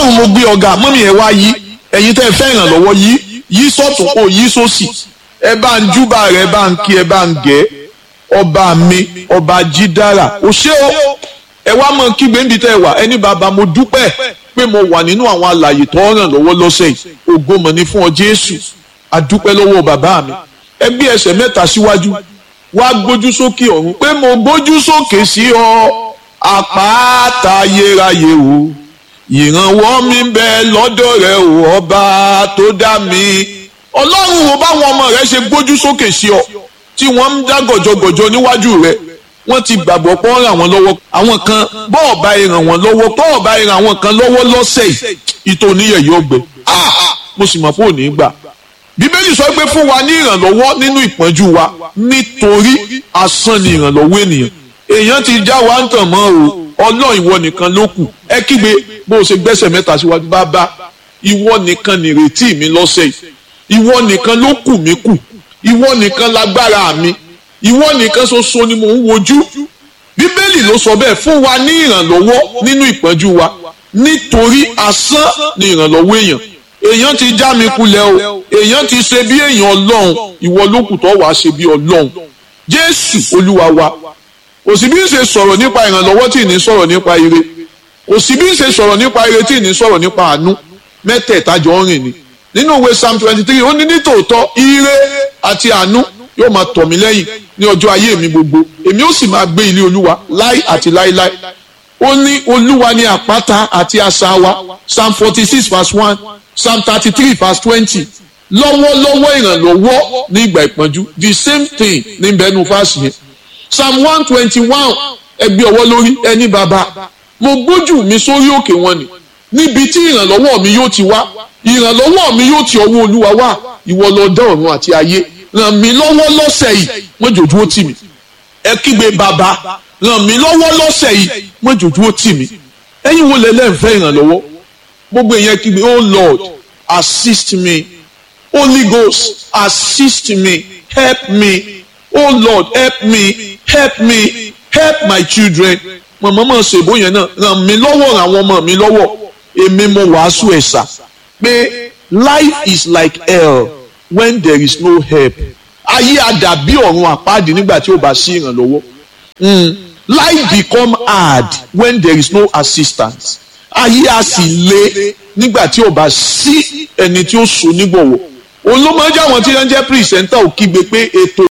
ọlọ́run mo gbé ọ̀gá mọ́mí ẹ̀ wá yí ẹ̀yin tẹ́ ẹ fẹ́ ìrànlọ́wọ́ yí yí sọ́tún kó yí sósì ẹ bá ń júbà rẹ ẹ bá ń kí ẹ bá ń gẹ̀ ọba mi ọba jídára ò ṣé o ẹ wá mọ kígbe níbi tẹ́ ẹ wà ẹni bàbá mo dúpẹ́ pé mo wà nínú àwọn àlàyé tó ràn lọ́wọ́ lọ́sẹ̀ yìí ògo mọ̀ ní fún ọ Jésù adúpẹ́ lọ́wọ́ bàbá mi ẹ gbé ẹsẹ̀ mẹ́ta síwájú wá gbójú sókè ọ̀run pé mo gbójú sókè sí ọ àpáta ayérayé o ìrànwọ́ mi ń bẹ lọ́dọ̀ rẹ o ọba tó dá mi ọlọ́run wo báwọn ọmọ rẹ ṣe gbójú sókè sí ọ tí wọ́n ń dá gọ̀jọ̀gọ̀jọ̀ níwájú rẹ wọ́n ti gbàgbọ́ pé ó ràn wọ́n lọ́wọ́ àwọn kan bọ́ọ̀ bá ràn wọ́n lọ́wọ́ bọ́ọ̀ bá ràn àwọn kan lọ́wọ́ lọ́sẹ̀ yìí ìtòníyẹ̀ yóò gbẹ mo sì mọ̀ pé ò ní gbà bíbélì sọ pé fún wa ní ìrànlọ́wọ́ nínú ìpọ́njú wa nítorí asán ni ìrànlọ́wọ́ ènìyàn èèyàn ti já wa ń tàn mọ́ o ọlọ́run ìwọ nìkan ló kù ẹ kígbe bó o ṣe gbẹ́sẹ̀ mẹ́ta síwájú bàbá ìwọ nìkan nìrètí mi lọ́sẹ̀ yìí ìwọ nìkan ló kù mí kù ìwọ nìkan lágbára mi ìwọ nìkan ṣoṣo ni mò ń wojú bíbélì ló sọ bẹ́ẹ̀ fún wa ní ìrànlọ́wọ́ nínú ìpọ́njú wa nítorí asán ni ìrànlọ́wọ́ èèyàn èèyàn ti já mi kulẹ̀ o èèyàn ti ṣe bí èèyàn ọlọ́run ìwọ ló kù tó wàá ṣe bí ọlọ́run jésù olúwa wa kò sí bí ń ṣe sọ̀rọ̀ nípa ìrànlọ́wọ́ tí ì ní sọ̀rọ̀ nípa ire kò sí bí ń ṣe sọ̀rọ̀ nípa ire tí ì ní sọ̀rọ̀ nípa àánú mẹ́tẹ̀ẹ̀ta jọ ń rìn ni nínú ìwé psalm twenty three ó ní nítòótọ́ ire àti àánú yóò máa tọ̀ mí lẹ́yìn ní ọjọ́ ayé mi gbogbo èmi ó sì máa gbé ilé olúwa láì àti láíláí ó ní olúwa ní àpáta àti asà wa psalm forty six verse one psalm thirty three verse twenty lọ́wọ́lọ́wọ́ ìrànlọ́wọ́ ní ìgbà ìpọ́njú the same thing ní bẹ́ẹ̀nu fásì yẹn psalm one twenty one ẹgbẹ́ ọwọ́ lórí ẹni bàbá mo gbójú mi sórí òkè wọn ni níbi tí ìrànlọ́wọ́ mi yóò ti wá ìrànlọ́wọ́ mi yóò ti ọwọ́ olúwa wá ìwọ ló dá ọ̀run àti ayé ràn mí lọ́wọ́ lọ́sẹ̀ yìí mọ́jọ́jú ó tì mí ẹ kígbe bàbá ràn mí lọ́wọ́ lọ́sẹ̀ yìí mọ́jọ́jú ó tì mí ẹ̀yin wo lẹ́lẹ́ ń fẹ́ ìrànlọ́wọ́ gbogbo ìyẹn kígbe oh lord assist me holy ghost assist me help me oh lord help me help me help my children mọ̀mọ́ mọ̀ ṣe ìbò yẹn náà ràn mí lọ́wọ́ ràn àwọn ọmọ mi lọ́wọ́ èmi mo wàásù ẹ̀sà pé life is like hell when there is no help ayé àdàbí ọ̀run àpáàdì nígbà tí ó bá sí ìrànlọ́wọ́ life become hard when there is no assistance ayé a sì le nígbà tí ó bá sí ẹni tí ó so nígbọ̀wọ́ òun ló máa ń jẹ́ àwọn tí wọ́n jẹ́ pírísẹ́ńtà ò kígbe pé ètò